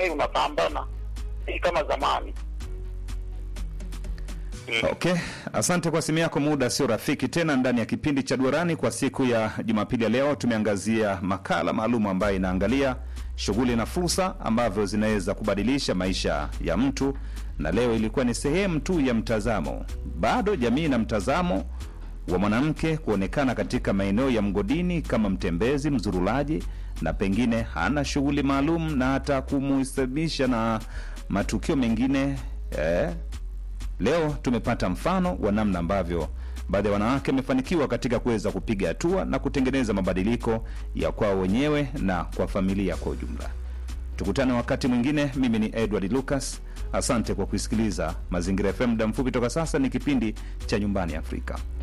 sasa unapambana si kama zamani. Okay, asante kwa simu yako. Muda sio rafiki tena ndani ya kipindi cha Duarani kwa siku ya Jumapili ya leo. Tumeangazia makala maalum ambayo inaangalia shughuli na fursa ambavyo zinaweza kubadilisha maisha ya mtu, na leo ilikuwa ni sehemu tu ya mtazamo. Bado jamii na mtazamo wa mwanamke kuonekana katika maeneo ya mgodini kama mtembezi, mzurulaji, na pengine hana shughuli maalum na hata kumuhesabisha na matukio mengine eh, Leo tumepata mfano wa namna ambavyo baadhi ya wanawake wamefanikiwa katika kuweza kupiga hatua na kutengeneza mabadiliko ya kwao wenyewe na kwa familia kwa ujumla. Tukutane wakati mwingine. Mimi ni Edward Lucas, asante kwa kuisikiliza Mazingira FM. Muda mfupi toka sasa ni kipindi cha Nyumbani Afrika.